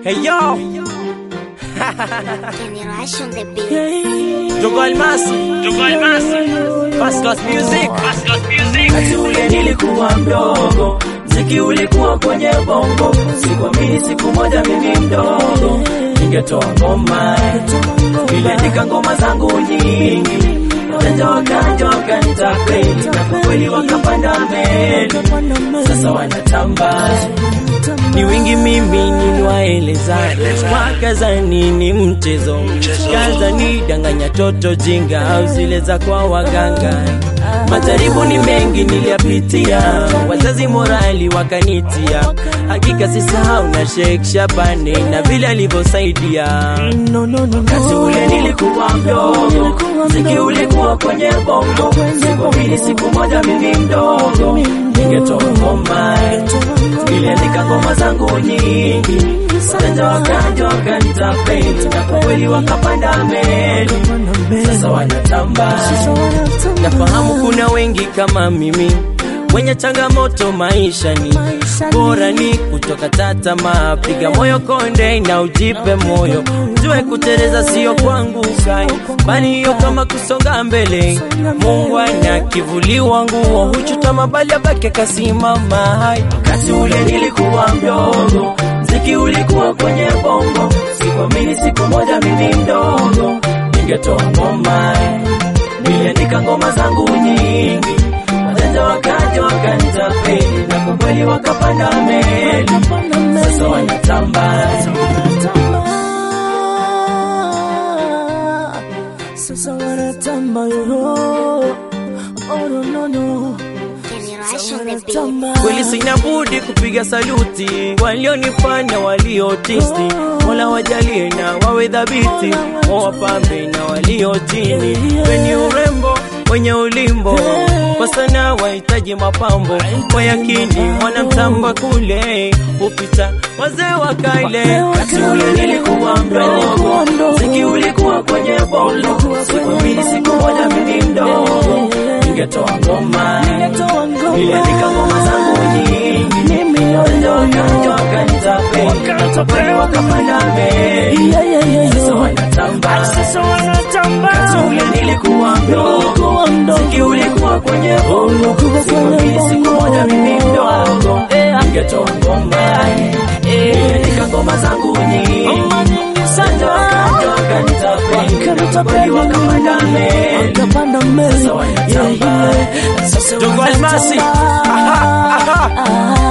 Hey yo, Generation the beat. Jogo Almasi, Jogo Almasi, Fast Class Music, Fast Class Music. Wakati ule nilikuwa mdogo, mziki ulikuwa kwenye bongo. Sikuamini siku moja mimi mdogo ningetoa ngoma, niliandika ngoma zangu nyingi, wajanja wakaja wakanitapeli, na kwa kweli wakapanda mbele, sasa wanatamba Ni wingi mimi niliwaeleza, wakazani ni mchezo, kazani danganya toto jinga au zile za kwa waganga. Majaribu ni mengi niliyapitia, wazazi morali wakanitia, hakika sisahau na Sheikh Shabani na vile alivyosaidia. Wakati ule nilikuwa mdogo, mziki ulikuwa kwenye bongo. Sikuamini siku moja mimi mdogo ningetoa ngoma, niliandika ngoma zangu nyingi, wajanja wakaja wakanitapeli, na kwa kweli wakapanda mbele, sasa wanatamba. Nafahamu kuna wengi kama mimi wenye changamoto maishani, bora ni kutoka tatama, piga moyo konde na ujipe moyo, jue kuteleza sio kuanguka, bali hiyo kama kusonga mbele. Mungu ana kivuli wangu, huchutama bali abaki kasimama hai Wakati ule nilikuwa mdogo, mziki ulikuwa kwenye bongo. Sikuamini siku moja mimi mdogo ningetoa ngoma, niliandika ngoma zangu nyingi, wajanja wakaja wakanitapeli, na kwa kweli wakapanda mbele, sasa wanatamba. Sasa wanatamba yo. Oh no no no. Generation the beat. Kweli sina budi kupiga saluti walionifanya waliotisti, Mola wajalie na wawe dhabiti, wawapambe na walio chini, wenye urembo wenye ulimbo kwa sana wahitaji mapambo kwa yakini, mwanamtamba kule upita wazee wa kale. Wakati ule nilikuwa mdogo, mziki ulikuwa kwenye bongo. Sikuamini siku moja mimi mdogo ningetoa ngoma, niliandika ngoma zangu nyingi, wajanja wakaja wakanitapeli, na kwa kweli wakapanda mbele, sasa wanatamba. Wakati ule nilikuwa mdogo, mziki ulikuwa kwenye bongo. Sikuamini siku moja mimi mdogo ningetoa ngoma, niliandika ngoma zangu nyingi, wajanja wakaja wakanitapeli, na kwa kweli wakapanda mbele, Kapanda mbele. sasa wanatamba. Jogo Almasi, aha, aha.